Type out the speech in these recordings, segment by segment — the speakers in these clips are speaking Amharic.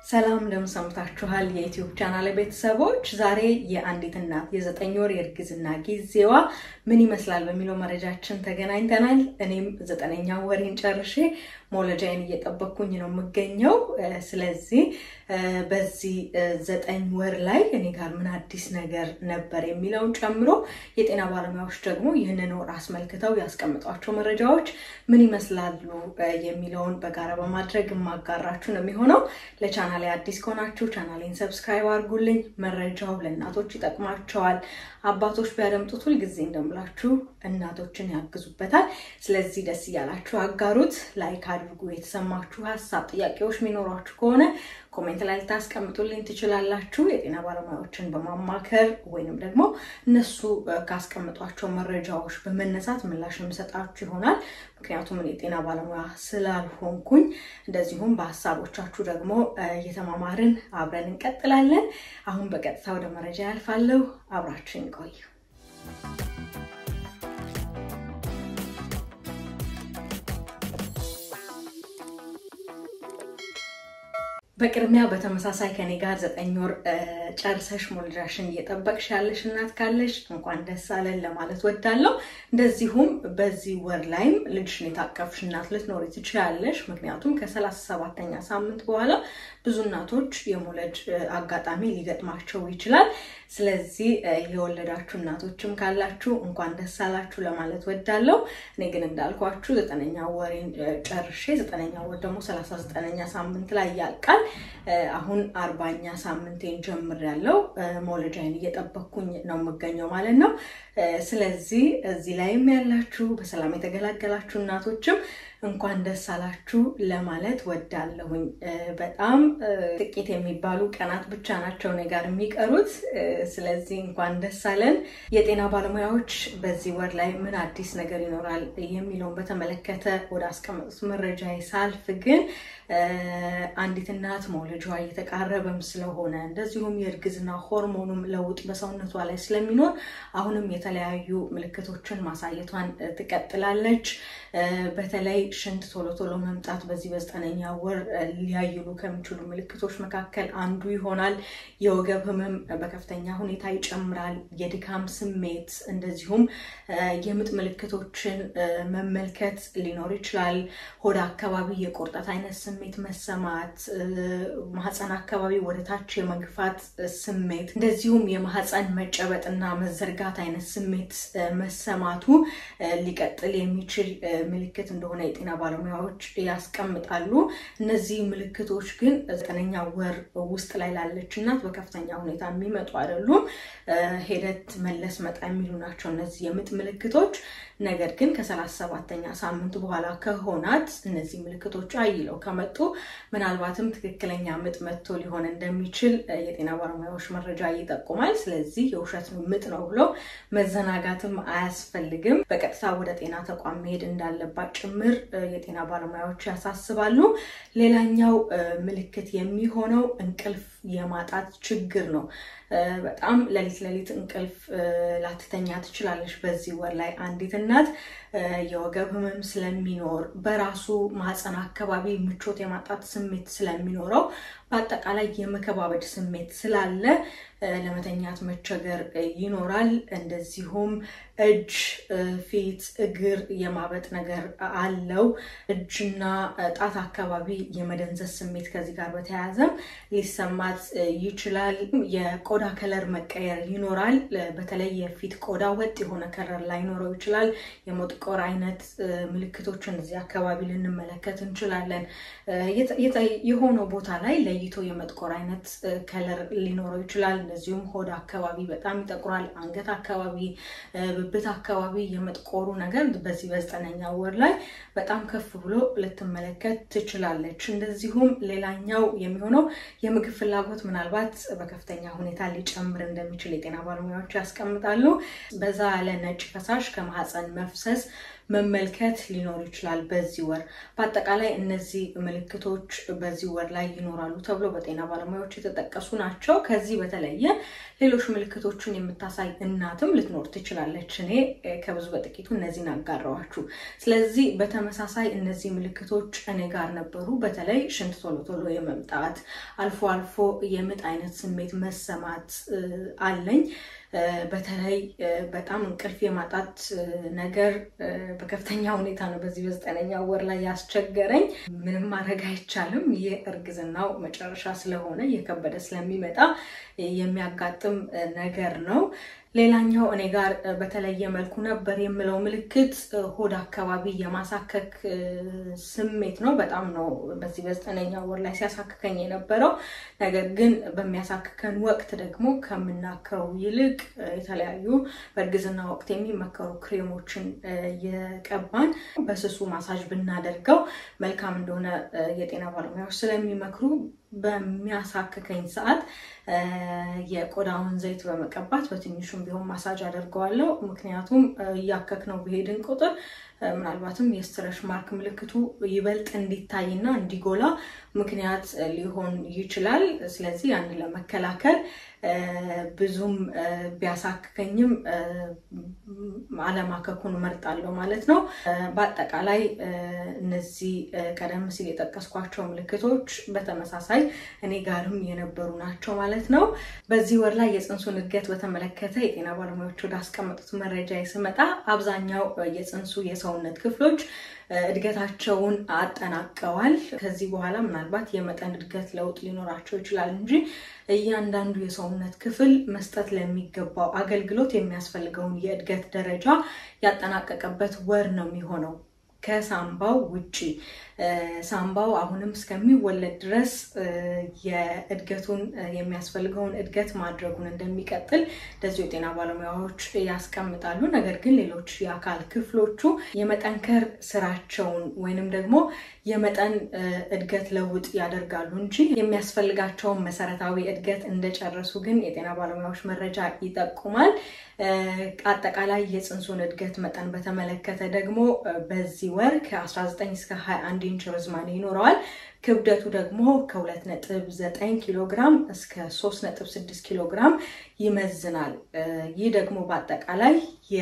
ሰላም እንደምን ሰምታችኋል? የዩቲዩብ ቻናል ቤተሰቦች፣ ዛሬ የአንዲት እናት የዘጠኝ ወር የእርግዝና ጊዜዋ ምን ይመስላል በሚለው መረጃችን ተገናኝተናል። እኔም ዘጠነኛ ወሬን ጨርሼ መውለጃዬን እየጠበቅኩኝ ነው የምገኘው። ስለዚህ በዚህ ዘጠኝ ወር ላይ እኔ ጋር ምን አዲስ ነገር ነበር የሚለውን ጨምሮ የጤና ባለሙያዎች ደግሞ ይህንን ወር አስመልክተው ያስቀምጧቸው መረጃዎች ምን ይመስላሉ የሚለውን በጋራ በማድረግ የማጋራችሁ ነው የሚሆነው። ለቻናሌ አዲስ ከሆናችሁ ቻናሌን ሰብስክራይብ አድርጉልኝ። መረጃው ለእናቶች ይጠቅማቸዋል። አባቶች ቢያደምጡት ሁልጊዜ እንደምላችሁ እናቶችን ያግዙበታል። ስለዚህ ደስ እያላችሁ አጋሩት፣ ላይክ አድርጉ። የተሰማችሁ ሀሳብ፣ ጥያቄዎች የሚኖሯችሁ ከሆነ ኮሜንት ላይ ልታስቀምጡልኝ ትችላላችሁ። የጤና ባለሙያዎችን በማማከር ወይንም ደግሞ እነሱ ካስቀምጧቸው መረጃዎች በመነሳት ምላሽ የምሰጣችሁ ይሆናል። ምክንያቱም እኔ የጤና ባለሙያ ስላልሆንኩኝ፣ እንደዚሁም በሀሳቦቻችሁ ደግሞ እየተማማርን አብረን እንቀጥላለን። አሁን በቀጥታ ወደ መረጃ ያልፋለሁ። አብራችን ቆዩ። በቅድሚያ በተመሳሳይ ከኔ ጋር ዘጠኝ ወር ጨርሰሽ መውለጃሽን እየጠበቅሽ ያለሽ እናት ካለሽ እንኳን ደስ አለን ለማለት ወዳለሁ። እንደዚሁም በዚህ ወር ላይም ልጅሽን የታቀፍሽ እናት ልትኖሪ ትችላለሽ። ምክንያቱም ከሰላሳ ሰባተኛ ሳምንት በኋላ ብዙ እናቶች የመውለድ አጋጣሚ ሊገጥማቸው ይችላል። ስለዚህ የወለዳችሁ እናቶችም ካላችሁ እንኳን ደስ አላችሁ ለማለት ወዳለሁ። እኔ ግን እንዳልኳችሁ ዘጠነኛ ወሬን ጨርሼ ዘጠነኛ ወር ደግሞ ሰላሳ ዘጠነኛ ሳምንት ላይ ያልቃል። አሁን አርባኛ ሳምንቴን ጀምሬያለሁ። መውለጃዬን እየጠበቅኩኝ ነው የምገኘው ማለት ነው። ስለዚህ እዚህ ላይም ያላችሁ በሰላም የተገላገላችሁ እናቶችም እንኳን ደስ አላችሁ ለማለት ወዳለሁኝ። በጣም ጥቂት የሚባሉ ቀናት ብቻ ናቸው እኔ ጋር የሚቀሩት። ስለዚህ እንኳን ደስ አለን። የጤና ባለሙያዎች በዚህ ወር ላይ ምን አዲስ ነገር ይኖራል የሚለውን በተመለከተ ወደ አስቀመጡት መረጃ ሳልፍ ግን አንዲት እናት መውለጃዋ እየተቃረበም ስለሆነ እንደዚሁም የእርግዝና ሆርሞኑም ለውጥ በሰውነቷ ላይ ስለሚኖር አሁንም የተለያዩ ምልክቶችን ማሳየቷን ትቀጥላለች። በተለይ ሽንት ቶሎ ቶሎ መምጣት በዚህ በዘጠነኛ ወር ሊያይሉ ከሚችሉ ምልክቶች መካከል አንዱ ይሆናል። የወገብ ህመም በከፍተኛ ሁኔታ ይጨምራል። የድካም ስሜት እንደዚሁም የምጥ ምልክቶችን መመልከት ሊኖር ይችላል። ሆድ አካባቢ የቁርጠት አይነት ስሜት መሰማት፣ ማህፀን አካባቢ ወደ ታች የመግፋት ስሜት እንደዚሁም የማህፀን መጨበጥና መዘርጋት አይነት ስሜት መሰማቱ ሊቀጥል የሚችል ምልክት እንደሆነ የጤና ባለሙያዎች ያስቀምጣሉ። እነዚህ ምልክቶች ግን ዘጠነኛ ወር ውስጥ ላይ ላለች እናት በከፍተኛ ሁኔታ የሚመጡ አይደሉም። ሄደት መለስ መጣ የሚሉ ናቸው እነዚህ የምጥ ምልክቶች። ነገር ግን ከሰላሳ ሰባተኛ ሳምንት በኋላ ከሆናት እነዚህ ምልክቶች አይለው ከመጡ ምናልባትም ትክክለኛ ምጥ መጥቶ ሊሆን እንደሚችል የጤና ባለሙያዎች መረጃ ይጠቁማል። ስለዚህ የውሸት ምጥ ነው ብሎ መዘናጋትም አያስፈልግም። በቀጥታ ወደ ጤና ተቋም መሄድ እንዳለባት ጭምር የጤና ባለሙያዎች ያሳስባሉ። ሌላኛው ምልክት የሚሆነው እንቅልፍ የማጣት ችግር ነው። በጣም ሌሊት ሌሊት እንቅልፍ ላትተኛ ትችላለች። በዚህ ወር ላይ አንዲት እናት የወገብ ህመም ስለሚኖር በራሱ ማህፀን አካባቢ ምቾት የማጣት ስሜት ስለሚኖረው በአጠቃላይ የመከባበድ ስሜት ስላለ ለመተኛት መቸገር ይኖራል። እንደዚሁም እጅ፣ ፊት፣ እግር የማበጥ ነገር አለው። እጅና ጣት አካባቢ የመደንዘዝ ስሜት ከዚህ ጋር በተያያዘም ሊሰማት ይችላል። የቆዳ ከለር መቀየር ይኖራል። በተለይ የፊት ቆዳ ወጥ የሆነ ከለር ላይኖረው ይችላል። የመጥቆር አይነት ምልክቶችን እዚህ አካባቢ ልንመለከት እንችላለን። የሆነው ቦታ ላይ ለይቶ የመጥቆር አይነት ከለር ሊኖረው ይችላል። እንደዚሁም ሆድ አካባቢ በጣም ይጠቁራል። አንገት አካባቢ፣ ብብት አካባቢ የመጥቆሩ ነገር በዚህ በዘጠነኛ ወር ላይ በጣም ከፍ ብሎ ልትመለከት ትችላለች። እንደዚሁም ሌላኛው የሚሆነው የምግብ ፍላጎት ምናልባት በከፍተኛ ሁኔታ ሊጨምር እንደሚችል የጤና ባለሙያዎች ያስቀምጣሉ። በዛ ያለ ነጭ ፈሳሽ ከማህፀን መፍሰስ መመልከት ሊኖር ይችላል በዚህ ወር። በአጠቃላይ እነዚህ ምልክቶች በዚህ ወር ላይ ይኖራሉ ተብሎ በጤና ባለሙያዎች የተጠቀሱ ናቸው። ከዚህ በተለየ ሌሎች ምልክቶችን የምታሳይ እናትም ልትኖር ትችላለች። እኔ ከብዙ በጥቂቱ እነዚህን አጋራዋችሁ። ስለዚህ በተመሳሳይ እነዚህ ምልክቶች እኔ ጋር ነበሩ። በተለይ ሽንት ቶሎ ቶሎ የመምጣት አልፎ አልፎ የምጥ አይነት ስሜት መሰማት አለኝ። በተለይ በጣም እንቅልፍ የማጣት ነገር በከፍተኛ ሁኔታ ነው በዚህ በዘጠነኛ ወር ላይ ያስቸገረኝ። ምንም ማድረግ አይቻልም። ይህ እርግዝናው መጨረሻ ስለሆነ እየከበደ ስለሚመጣ የሚያጋጥም ነገር ነው። ሌላኛው እኔ ጋር በተለየ መልኩ ነበር የምለው ምልክት ሆድ አካባቢ የማሳከክ ስሜት ነው። በጣም ነው በዚህ በዘጠነኛ ወር ላይ ሲያሳክከኝ የነበረው። ነገር ግን በሚያሳክከን ወቅት ደግሞ ከምናከው ይልቅ የተለያዩ በእርግዝና ወቅት የሚመከሩ ክሬሞችን የቀባን በስሱ ማሳጅ ብናደርገው መልካም እንደሆነ የጤና ባለሙያዎች ስለሚመክሩ በሚያሳክከኝ ሰዓት የቆዳውን ዘይት በመቀባት በትንሹም ቢሆን ማሳጅ አደርገዋለሁ። ምክንያቱም እያከክ ነው በሄድን ቁጥር ምናልባትም የስትረሽ ማርክ ምልክቱ ይበልጥ እንዲታይና እንዲጎላ ምክንያት ሊሆን ይችላል። ስለዚህ ያንን ለመከላከል ብዙም ቢያሳክከኝም አለማከኩን እመርጣለሁ ማለት ነው። በአጠቃላይ እነዚህ ቀደም ሲል የጠቀስኳቸው ምልክቶች በተመሳሳይ እኔ ጋርም የነበሩ ናቸው ማለት ነው። በዚህ ወር ላይ የፅንሱን እድገት በተመለከተ የጤና ባለሙያዎች ወደ አስቀመጡት መረጃ ስመጣ አብዛኛው የፅንሱ የሰውነት ክፍሎች እድገታቸውን አጠናቀዋል። ከዚህ በኋላ ምናልባት የመጠን እድገት ለውጥ ሊኖራቸው ይችላል እንጂ እያንዳንዱ የሰውነት ክፍል መስጠት ለሚገባው አገልግሎት የሚያስፈልገውን የእድገት ደረጃ ያጠናቀቀበት ወር ነው የሚሆነው ከሳምባው ውጪ። ሳምባው አሁንም እስከሚወለድ ድረስ የእድገቱን የሚያስፈልገውን እድገት ማድረጉን እንደሚቀጥል እንደዚሁ የጤና ባለሙያዎች ያስቀምጣሉ። ነገር ግን ሌሎች የአካል ክፍሎቹ የመጠንከር ስራቸውን ወይንም ደግሞ የመጠን እድገት ለውጥ ያደርጋሉ እንጂ የሚያስፈልጋቸውን መሰረታዊ እድገት እንደጨረሱ ግን የጤና ባለሙያዎች መረጃ ይጠቁማል። አጠቃላይ የፅንሱን እድገት መጠን በተመለከተ ደግሞ በዚህ ወር ከ19 እስከ 21 ኢንች ርዝማኔ ይኖረዋል። ክብደቱ ደግሞ ከ2.9 ኪሎ ግራም እስከ 3.6 ኪሎ ግራም ይመዝናል። ይህ ደግሞ በአጠቃላይ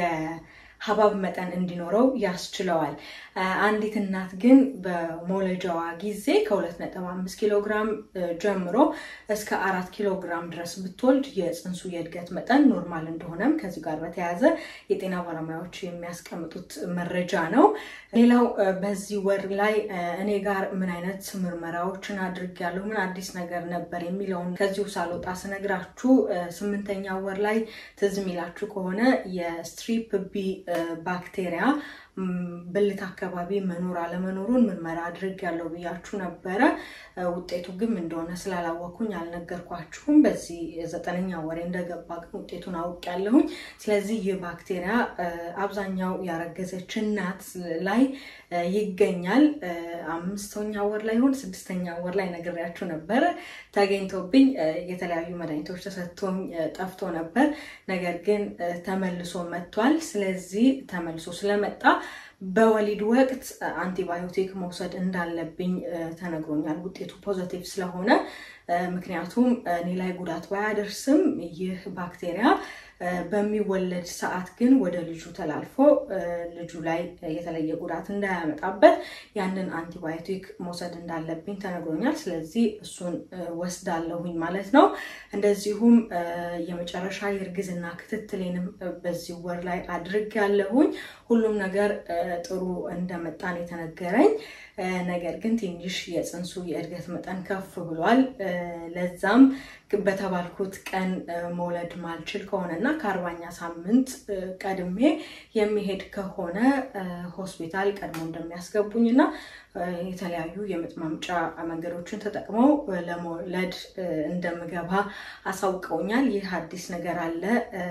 ሀባብ መጠን እንዲኖረው ያስችለዋል። አንዲት እናት ግን በመውለጃዋ ጊዜ ከ2.5 ኪሎ ግራም ጀምሮ እስከ አራት ኪሎ ግራም ድረስ ብትወልድ የፅንሱ የእድገት መጠን ኖርማል እንደሆነም ከዚህ ጋር በተያያዘ የጤና ባለሙያዎች የሚያስቀምጡት መረጃ ነው። ሌላው በዚህ ወር ላይ እኔ ጋር ምን አይነት ምርመራዎችን አድርጌያለሁ፣ ምን አዲስ ነገር ነበር የሚለውን ከዚሁ ሳልወጣ ስነግራችሁ ስምንተኛ ወር ላይ ትዝ የሚላችሁ ከሆነ የስትሪፕ ቢ ባክቴሪያ ብልት አካባቢ መኖር አለመኖሩን ምርመራ አድርጌያለሁ ብያችሁ ነበረ። ውጤቱ ግን እንደሆነ ስላላወቅኩኝ አልነገርኳችሁም። በዚህ ዘጠነኛ ወሬ እንደገባ ግን ውጤቱን አውቄያለሁኝ። ስለዚህ ይህ ባክቴሪያ አብዛኛው ያረገዘች እናት ላይ ይገኛል። አምስተኛ ወር ላይ ሆን ስድስተኛ ወር ላይ ነግሬያችሁ ነበረ። ተገኝቶብኝ የተለያዩ መድኃኒቶች ተሰጥቶኝ ጠፍቶ ነበር። ነገር ግን ተመልሶ መጥቷል። ስለዚህ ተመልሶ ስለመጣ በወሊድ ወቅት አንቲባዮቲክ መውሰድ እንዳለብኝ ተነግሮኛል። ውጤቱ ፖዘቲቭ ስለሆነ ምክንያቱም እኔ ላይ ጉዳት ባያደርስም ይህ ባክቴሪያ በሚወለድ ሰዓት ግን ወደ ልጁ ተላልፎ ልጁ ላይ የተለየ ጉዳት እንዳያመጣበት ያንን አንቲባዮቲክ መውሰድ እንዳለብኝ ተነግሮኛል። ስለዚህ እሱን ወስዳለሁኝ ማለት ነው። እንደዚሁም የመጨረሻ የእርግዝና ክትትሌንም በዚህ ወር ላይ አድርጌያለሁኝ። ሁሉም ነገር ጥሩ እንደመጣን የተነገረኝ ነገር ግን ትንሽ የፅንሱ የእድገት መጠን ከፍ ብሏል። ለዛም በተባልኩት ቀን መውለድ ማልችል ከሆነ እና ከአርባኛ ሳምንት ቀድሜ የሚሄድ ከሆነ ሆስፒታል ቀድሞ እንደሚያስገቡኝ እና የተለያዩ የምጥ ማምጫ መንገዶችን ተጠቅመው ለመውለድ እንደምገባ አሳውቀውኛል። ይህ አዲስ ነገር አለ።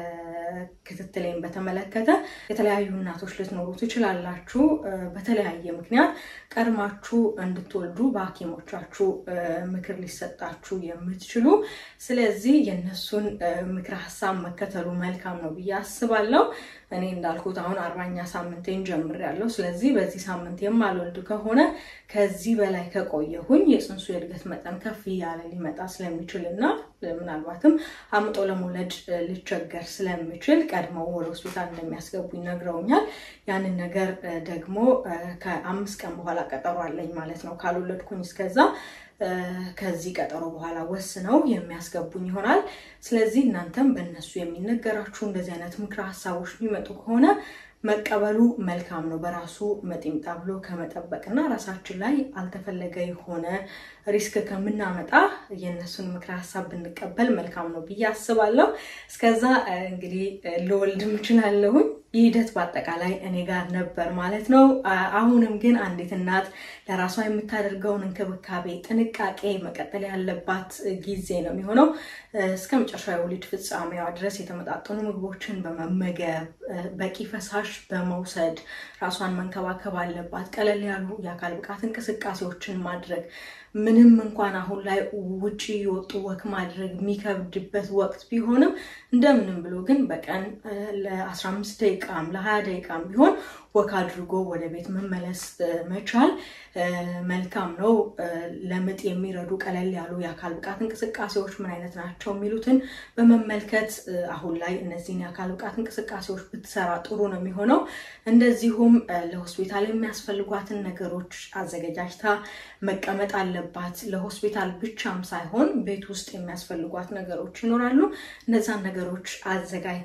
ክትትሌን በተመለከተ የተለያዩ እናቶች ልትኖሩ ትችላላችሁ። በተለያየ ምክንያት ቀድማችሁ እንድትወልዱ በሐኪሞቻችሁ ምክር ሊሰጣችሁ የምትችሉ ስለዚህ የእነሱን ምክር ሀሳብ መከተሉ መልካም ነው ብዬ አስባለሁ። እኔ እንዳልኩት አሁን አርባኛ ሳምንቴን ጀምሬያለሁ። ስለዚህ በዚህ ሳምንት የማልወልድ ከሆነ ከዚህ በላይ ከቆየሁኝ የፅንሱ የእድገት መጠን ከፍ እያለ ሊመጣ ስለሚችል እና ምናልባትም አምጦ ለመውለድ ልቸገር ስለሚችል ቀድመው ወደ ሆስፒታል እንደሚያስገቡኝ ነግረውኛል። ያንን ነገር ደግሞ ከአምስት ቀን በኋላ ቀጠሮ አለኝ ማለት ነው። ካልወለድኩኝ እስከዛ ከዚህ ቀጠሮ በኋላ ወስነው የሚያስገቡኝ ይሆናል። ስለዚህ እናንተም በእነሱ የሚነገራችሁ እንደዚህ አይነት ምክረ ሀሳቦች የሚመጡ ከሆነ መቀበሉ መልካም ነው። በራሱ መጤምጣ ብሎ ከመጠበቅ እና ራሳችን ላይ አልተፈለገ የሆነ ሪስክ ከምናመጣ የእነሱን ምክረ ሀሳብ ብንቀበል መልካም ነው ብዬ አስባለሁ። እስከዛ እንግዲህ ልወልድ እችላለሁኝ። ይህ ሂደት በአጠቃላይ እኔ ጋር ነበር ማለት ነው። አሁንም ግን አንዲት እናት ለራሷ የምታደርገውን እንክብካቤ፣ ጥንቃቄ መቀጠል ያለባት ጊዜ ነው የሚሆነው። እስከ መጨረሻ የወሊድ ፍጻሜዋ ድረስ የተመጣጠኑ ምግቦችን በመመገብ በቂ ፈሳሽ በመውሰድ ራሷን መንከባከብ አለባት። ቀለል ያሉ የአካል ብቃት እንቅስቃሴዎችን ማድረግ ምንም እንኳን አሁን ላይ ውጭ የወጡ ወክ ማድረግ የሚከብድበት ወቅት ቢሆንም እንደምንም ብሎ ግን በቀን ለ15 ደቂቃም ለ20 ደቂቃም ቢሆን ወክ አድርጎ ወደ ቤት መመለስ መቻል መልካም ነው። ለምጥ የሚረዱ ቀለል ያሉ የአካል ብቃት እንቅስቃሴዎች ምን አይነት ናቸው የሚሉትን በመመልከት አሁን ላይ እነዚህን የአካል ብቃት እንቅስቃሴዎች ብትሰራ ጥሩ ነው የሚሆነው። እንደዚሁም ለሆስፒታል የሚያስፈልጓትን ነገሮች አዘገጃጅታ መቀመጥ አለባት። ለሆስፒታል ብቻም ሳይሆን ቤት ውስጥ የሚያስፈልጓት ነገሮች ይኖራሉ። እነዛን ነገሮች አዘጋጅታ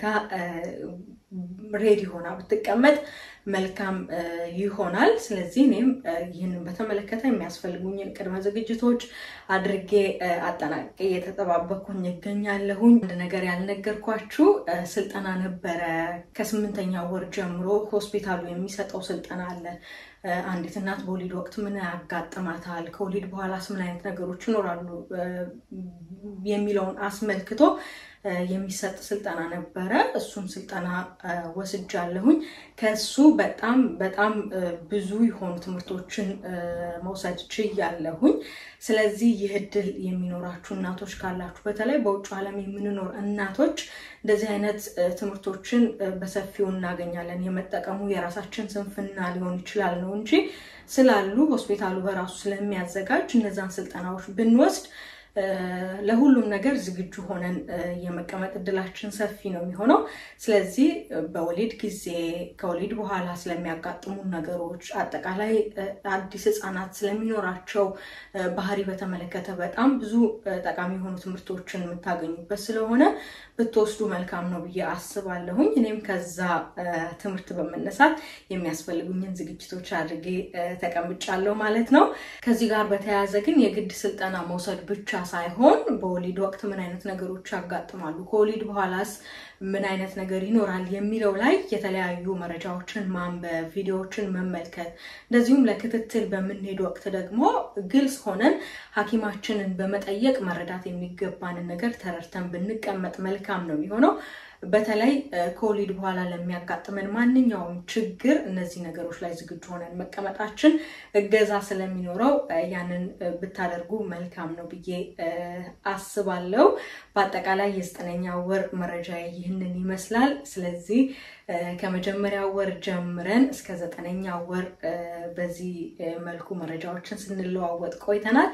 ሬዲ ሆና ብትቀመጥ መልካም ይሆናል። ስለዚህ እኔም ይህንን በተመለከተ የሚያስፈልጉኝን ቅድመ ዝግጅቶች አድርጌ አጠናቅቄ እየተጠባበኩኝ ይገኛለሁኝ። አንድ ነገር ያልነገርኳችሁ ስልጠና ነበረ። ከስምንተኛ ወር ጀምሮ ሆስፒታሉ የሚሰጠው ስልጠና አለ። አንዲት እናት በወሊድ ወቅት ምን ያጋጥማታል፣ ከወሊድ በኋላስ ምን አይነት ነገሮች ይኖራሉ የሚለውን አስመልክቶ የሚሰጥ ስልጠና ነበረ። እሱን ስልጠና ወስጃለሁኝ። ከሱ በጣም በጣም ብዙ የሆኑ ትምህርቶችን መውሰድ ችያለሁኝ። ስለዚህ ይህ እድል የሚኖራችሁ እናቶች ካላችሁ በተለይ በውጭ ዓለም የምንኖር እናቶች እንደዚህ አይነት ትምህርቶችን በሰፊው እናገኛለን። የመጠቀሙ የራሳችን ስንፍና ሊሆን ይችላል ነው እንጂ ስላሉ ሆስፒታሉ በራሱ ስለሚያዘጋጅ እነዛን ስልጠናዎች ብንወስድ ለሁሉም ነገር ዝግጁ ሆነን የመቀመጥ እድላችን ሰፊ ነው የሚሆነው። ስለዚህ በወሊድ ጊዜ ከወሊድ በኋላ ስለሚያጋጥሙ ነገሮች፣ አጠቃላይ አዲስ ሕፃናት ስለሚኖራቸው ባህሪ በተመለከተ በጣም ብዙ ጠቃሚ የሆኑ ትምህርቶችን የምታገኙበት ስለሆነ ብትወስዱ መልካም ነው ብዬ አስባለሁኝ። እኔም ከዛ ትምህርት በመነሳት የሚያስፈልጉኝን ዝግጅቶች አድርጌ ተቀምጫለሁ ማለት ነው። ከዚህ ጋር በተያያዘ ግን የግድ ስልጠና መውሰድ ብቻ ሳይሆን በወሊድ ወቅት ምን አይነት ነገሮች ያጋጥማሉ፣ ከወሊድ በኋላስ ምን አይነት ነገር ይኖራል የሚለው ላይ የተለያዩ መረጃዎችን ማንበብ፣ ቪዲዮዎችን መመልከት እንደዚሁም ለክትትል በምንሄድ ወቅት ደግሞ ግልጽ ሆነን ሐኪማችንን በመጠየቅ መረዳት የሚገባንን ነገር ተረድተን ብንቀመጥ መልካም ነው የሚሆነው። በተለይ ከወሊድ በኋላ ለሚያጋጥመን ማንኛውም ችግር እነዚህ ነገሮች ላይ ዝግጁ ሆነን መቀመጣችን እገዛ ስለሚኖረው ያንን ብታደርጉ መልካም ነው ብዬ አስባለሁ። በአጠቃላይ የዘጠነኛ ወር መረጃ ይህንን ይመስላል። ስለዚህ ከመጀመሪያ ወር ጀምረን እስከ ዘጠነኛ ወር በዚህ መልኩ መረጃዎችን ስንለዋወጥ ቆይተናል።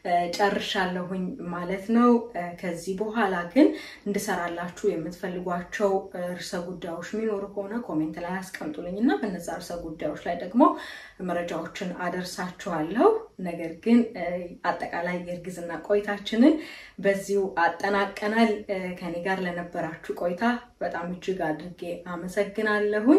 ጨርሻለሁኝ ማለት ነው። ከዚህ በኋላ ግን እንድሰራላችሁ የምትፈልጓቸው ርዕሰ ጉዳዮች የሚኖሩ ከሆነ ኮሜንት ላይ አስቀምጡልኝ እና በነዛ ርዕሰ ጉዳዮች ላይ ደግሞ መረጃዎችን አደርሳችኋለሁ። ነገር ግን አጠቃላይ የእርግዝና ቆይታችንን በዚሁ አጠናቀናል። ከኔ ጋር ለነበራችሁ ቆይታ በጣም እጅግ አድርጌ አመሰግናለሁኝ።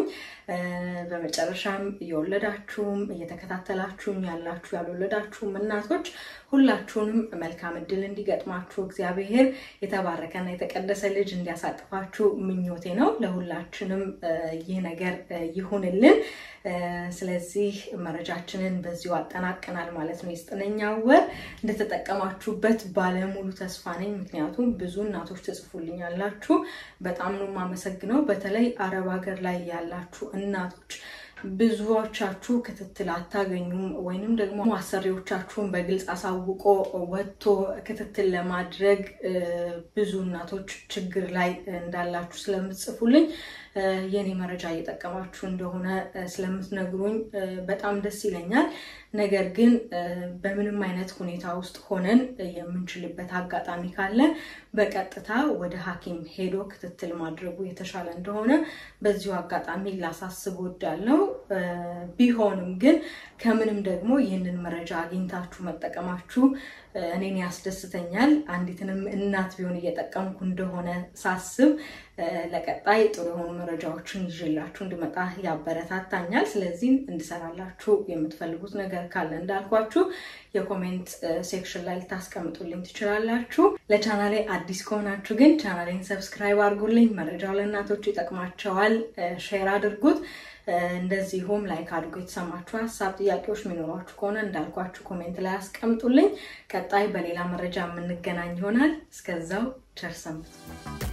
በመጨረሻም እየወለዳችሁም እየተከታተላችሁም ያላችሁ ያልወለዳችሁም እናቶች ሁላችሁንም መልካም እድል እንዲገጥማችሁ እግዚአብሔር የተባረከና የተቀደሰ ልጅ እንዲያሳቅፋችሁ ምኞቴ ነው። ለሁላችንም ይህ ነገር ይሁንልን። ስለዚህ መረጃችንን በዚሁ አጠናቀናል ማለት ነው። የዘጠነኛ ወር እንደተጠቀማችሁበት ባለሙሉ ተስፋ ነኝ። ምክንያቱም ብዙ እናቶች ትጽፉልኛላችሁ። በጣም ነው የማመሰግነው። በተለይ አረብ ሀገር ላይ ያላችሁ እናቶች ብዙዎቻችሁ ክትትል አታገኙም፣ ወይንም ደግሞ አሰሪዎቻችሁን በግልጽ አሳውቆ ወጥቶ ክትትል ለማድረግ ብዙ እናቶች ችግር ላይ እንዳላችሁ ስለምትጽፉልኝ የኔ መረጃ እየጠቀማችሁ እንደሆነ ስለምትነግሩኝ በጣም ደስ ይለኛል። ነገር ግን በምንም አይነት ሁኔታ ውስጥ ሆነን የምንችልበት አጋጣሚ ካለ በቀጥታ ወደ ሐኪም ሄዶ ክትትል ማድረጉ የተሻለ እንደሆነ በዚሁ አጋጣሚ ላሳስብ ወዳለው። ቢሆንም ግን ከምንም ደግሞ ይህንን መረጃ አግኝታችሁ መጠቀማችሁ እኔን ያስደስተኛል። አንዲትንም እናት ቢሆን እየጠቀምኩ እንደሆነ ሳስብ ለቀጣይ ጥሩ የሆኑ መረጃዎችን ይዤላችሁ እንድመጣ ያበረታታኛል። ስለዚህ እንድሰራላችሁ የምትፈልጉት ነገር ካለ እንዳልኳችሁ የኮሜንት ሴክሽን ላይ ልታስቀምጡልኝ ትችላላችሁ። ለቻናሌ አዲስ ከሆናችሁ ግን ቻናሌን ሰብስክራይብ አድርጉልኝ። መረጃው ለእናቶች ይጠቅማቸዋል። ሼር አድርጉት። እንደዚሁም ላይክ አድርጎ የተሰማችሁ ሀሳብ፣ ጥያቄዎች የሚኖሯችሁ ከሆነ እንዳልኳችሁ ኮሜንት ላይ አስቀምጡልኝ። ቀጣይ በሌላ መረጃ የምንገናኝ ይሆናል። እስከዛው ቸር ሰንብቱ።